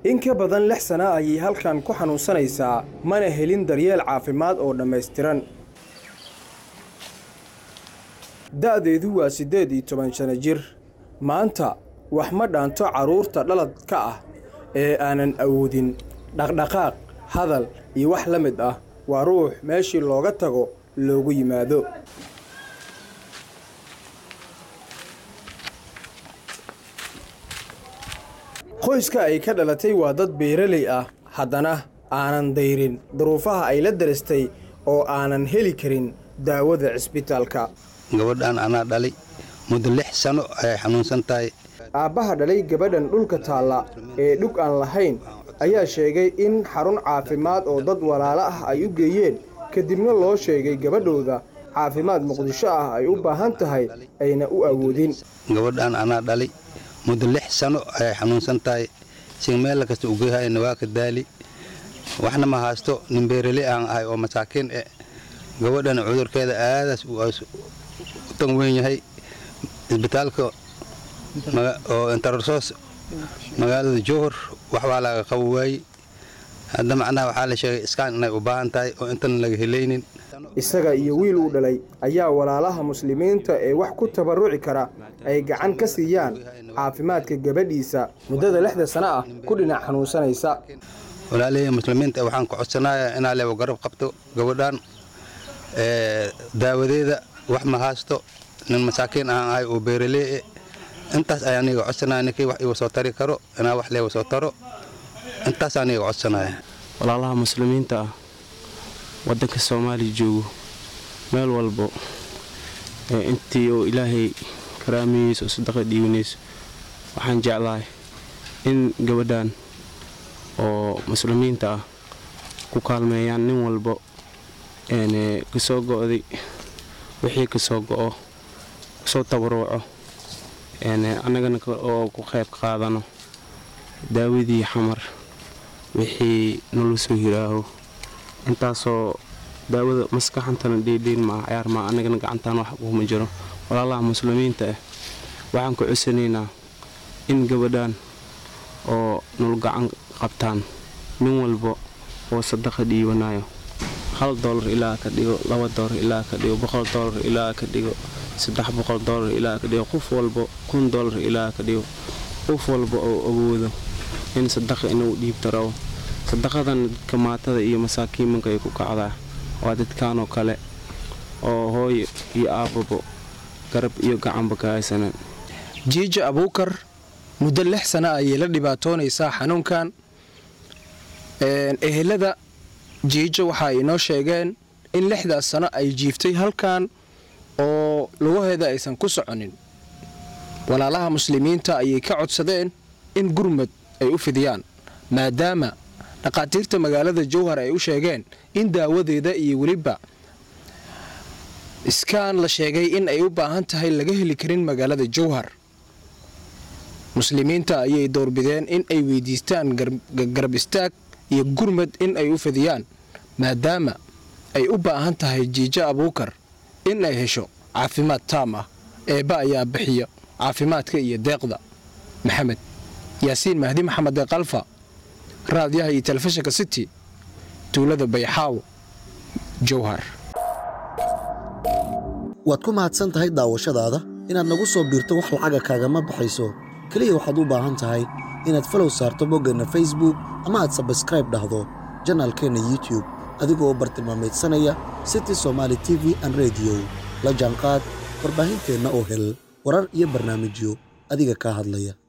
in ka badan lix sana ayay halkan ku xanuunsanaysaa mana helin daryeel caafimaad oo dhammaystiran da'deedu waa siddeed iyo toban sano jir maanta wax ma dhaanto carruurta dhaladka ah ee aanan awoodin dhaqdhaqaaq hadal iyo wax la mid ah waa ruux meeshii looga tago loogu yimaado qoyska ay ka dhalatay waa dad beeraley ah haddana aanan dayrin duruufaha ay la darastay oo aanan heli karin daawada cisbitaalka gabadhan anaa dhalay muddo lix sano ayay xanuunsan tahay aabbaha dhalay gabadhan dhulka taalla ee dhug aan lahayn ayaa sheegay in xarun caafimaad oo dad walaalo ah ay u geeyeen kadibna loo sheegay gabadhooda caafimaad muqdisho ah ay u baahan tahay ayna u awoodin gabadhan anaa dhalay muddo lix sano ayay xanuunsan tahay si meel kasta ugeyhayna waa ka daali waxna ma haysto nin beerale aan ahay oo masaakiin e gabadhan cudurkeeda aadaas u tan weyn yahay isbitaalka oo intararsoos magaalada jowhar waxbaa laga qabo waaye hadda macnaha waxaa la sheegay iskaan inay u baahan tahay oo intan laga helaynin isaga iyo wiil uu dhalay ayaa walaalaha muslimiinta ee wax ku tabarruci kara ay gacan ka siiyaan caafimaadka gabadhiisa muddada lixda sano ah ku dhinac xanuunsanaysa walaalihii muslimiinta waxaan ku codsanayaa inaa leebo garab qabto gabadhan daawadeeda wax ma haysto nin masaakiin aan ahay oo beeralee intaas ayaa aniga codsanaya ninkii wax igu soo tari karo inaa wax leegu soo taro intaas aniga codsanaya walaalaha muslimiinta ah waddanka soomaaliya joogo meel walbo ee intii oo ilaahay karaamiyiisa oo sadaqa dhiibanayso waxaan jeclahay in gabadhan oo muslimiinta ah ku kaalmeeyaan nin walbo kasoo go'day wixii kasoo go'o kasoo tabaruuco annagana oo ku qayb qaadano daawadii xamar wixii nala soo hiraaho intaasoo daawada maskaxantana dhiidhiin maa cayaar maa annagana gacantaan wax kuma jiro walaalaha muslimiinta ah waxaan ku cusanaynaa in gabadhan oo nol gacan qabtaan nin walba oo sadaqa dhiibanayo hal doolar ilaa ka dhigo laba doolar ilaa ka dhigo boqol doolar ilaa ka dhigo saddex boqol doolar ilaa ka dhigo qof walba kun doolar ilaa ka dhigo qof walba oo awoodo in sadaqa inuu dhiibta rabo sadaqadan dadka maatada iyo masaakiimanka ay ku kacdaa waa dadkanoo kale oo hooyo iyo aabbabo garab iyo gacanba ka haysanan jiija abuukar muddo lix sana ayay la dhibaatoonaysaa xanuunkan ehelada jiijo waxa ay inoo sheegeen in lixdaas sano ay jiiftay halkan oo lugaheeda aysan ku soconin walaalaha muslimiinta ayay ka codsadeen in gurmad ay u fidiyaan maadaama dhakhaatiirta magaalada jowhar ay u sheegeen in daawadeeda iyo weliba iskaan la sheegay in ay u baahan tahay laga heli karin magaalada jowhar muslimiinta ayay doorbideen in ay weydiistaan garab istaag iyo gurmad in ay u fidiyaan maadaama ay u baahan tahay jiijo abuukar in ay hesho caafimaad taam ah eebba ayaa bixiya caafimaadka iyo deeqda maxamed yaasiin mahdi maxamed ee kalfa raadiyaha iyo telefishinka city tuulada bayxaawo jowhar waad ku mahadsan tahay daawashadaada inaad nagu soo biirto wax lacaga kaagama baxayso keliya waxaad u baahan tahay inaad falow saarto boggeenna facebook ama aad sabskraib dhahdo janaalkeenna youtube adigoo bartilmaameedsanaya city somaali t v an rediyo la jaanqaad warbaahinteenna oo hel warar iyo barnaamijyo adiga kaa hadlaya